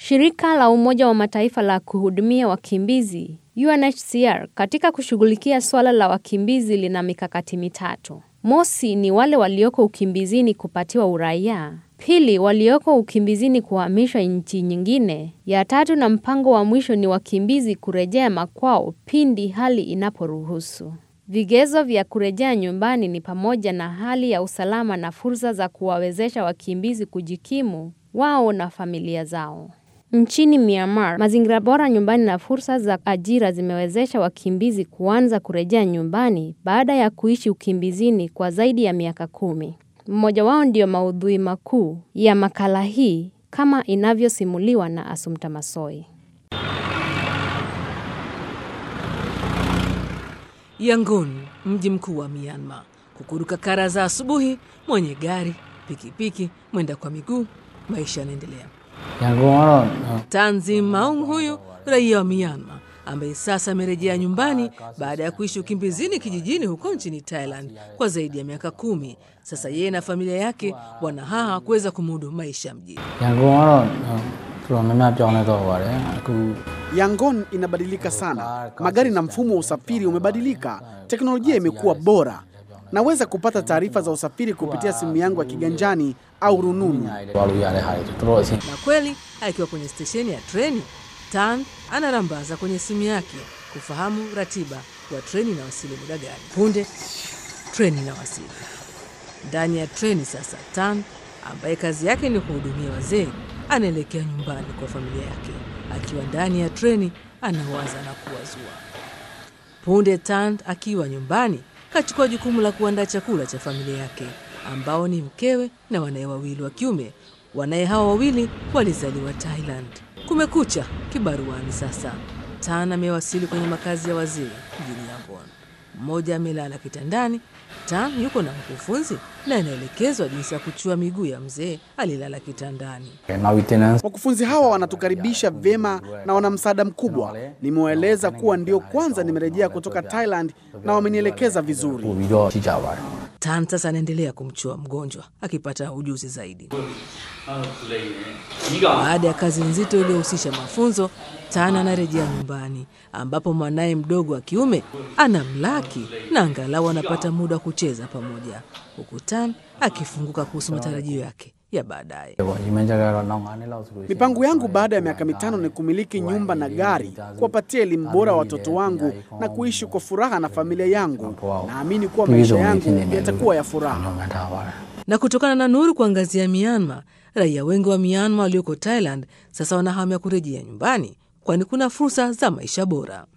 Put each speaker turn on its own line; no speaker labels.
Shirika la Umoja wa Mataifa la kuhudumia wakimbizi UNHCR katika kushughulikia swala la wakimbizi lina mikakati mitatu. Mosi ni wale walioko ukimbizini kupatiwa uraia. Pili, walioko ukimbizini kuhamishwa nchi nyingine. Ya tatu na mpango wa mwisho ni wakimbizi kurejea makwao pindi hali inaporuhusu. Vigezo vya kurejea nyumbani ni pamoja na hali ya usalama na fursa za kuwawezesha wakimbizi kujikimu wao na familia zao. Nchini Myanmar, mazingira bora nyumbani na fursa za ajira zimewezesha wakimbizi kuanza kurejea nyumbani baada ya kuishi ukimbizini kwa zaidi ya miaka kumi. Mmoja wao ndio maudhui makuu ya makala hii kama inavyosimuliwa na Asumta Masoi.
Yangon, mji mkuu wa Myanmar. Kukuruka kara za asubuhi, mwenye gari, pikipiki, mwenda kwa miguu, maisha yanaendelea. Tanzim Maung huyu raia wa Myanmar ambaye sasa amerejea nyumbani baada ya kuishi ukimbizini kijijini huko nchini Thailand kwa zaidi ya miaka kumi. Sasa yeye na familia yake wanahaha kuweza kumudu maisha mjini.
Yangon inabadilika sana, magari na mfumo wa usafiri umebadilika, teknolojia imekuwa bora. Naweza kupata taarifa za usafiri kupitia simu yangu ya kiganjani au rununu.
Na kweli akiwa kwenye stesheni ya treni, Tan anarambaza kwenye simu yake kufahamu ratiba wa treni inawasili muda gani. Punde treni inawasili. Ndani ya treni sasa, Tan ambaye kazi yake ni kuhudumia wazee anaelekea nyumbani kwa familia yake. Akiwa ndani ya treni, anawaza na kuwazua. Punde Tan akiwa nyumbani, kachukua jukumu la kuandaa chakula cha familia yake ambao ni mkewe na wanaye wawili wa kiume. Wanaye hawa wawili walizaliwa Thailand. Kumekucha kibaruani sasa. Tan amewasili kwenye makazi ya wazee mjini Yangon. Mmoja amelala kitandani. Tan yuko na mkufunzi na anaelekezwa jinsi ya kuchua miguu ya mzee alilala kitandani.
Wakufunzi hawa wanatukaribisha vyema na wana msaada mkubwa. Nimewaeleza kuwa ndio kwanza nimerejea kutoka Thailand na wamenielekeza vizuri.
Tan sasa anaendelea kumchua mgonjwa akipata ujuzi zaidi. Baada ya kazi nzito iliyohusisha mafunzo, Tan anarejea nyumbani ambapo mwanaye mdogo wa kiume anamlaki na angalau anapata muda wa kucheza pamoja, huku Tan akifunguka kuhusu matarajio yake ya baadaye.
Mipango yangu baada ya miaka mitano ni kumiliki nyumba na gari, kuwapatia elimu bora watoto wangu na kuishi kwa furaha na familia yangu. Naamini kuwa maisha yangu yatakuwa ya furaha.
Na kutokana na nuru kuangazia Myanmar, raia wengi wa Myanmar walioko Thailand sasa wanahamia kurejea nyumbani, kwani kuna fursa za maisha bora.